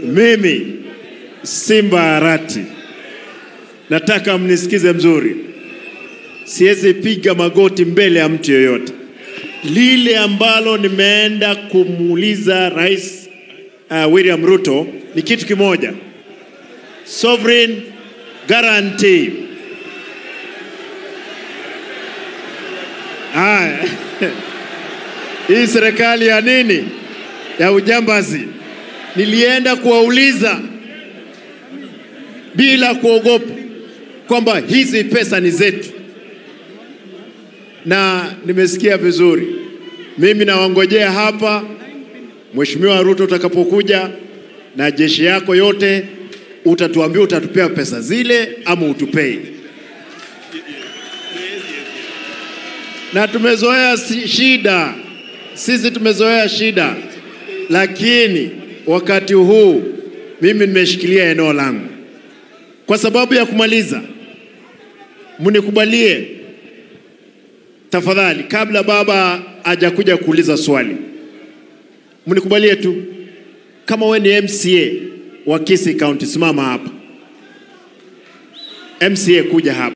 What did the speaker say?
Mimi Simba Arati, nataka mnisikize mzuri, siwezi piga magoti mbele ya mtu yoyote. Lile ambalo nimeenda kumuuliza Rais uh, William Ruto ni kitu kimoja, sovereign guarantee. Haya, hii serikali ya nini ya ujambazi, nilienda kuwauliza bila kuogopa kwamba hizi pesa ni zetu, na nimesikia vizuri. Mimi nawangojea hapa, Mheshimiwa Ruto, utakapokuja na jeshi yako yote, utatuambia utatupea pesa zile ama utupei. Na tumezoea si- shida, sisi tumezoea shida, lakini wakati huu mimi nimeshikilia eneo langu kwa sababu ya kumaliza, mnikubalie tafadhali, kabla baba hajakuja kuuliza swali, mnikubalie tu, kama we ni MCA wa Kisii County, simama hapa. MCA kuja hapa.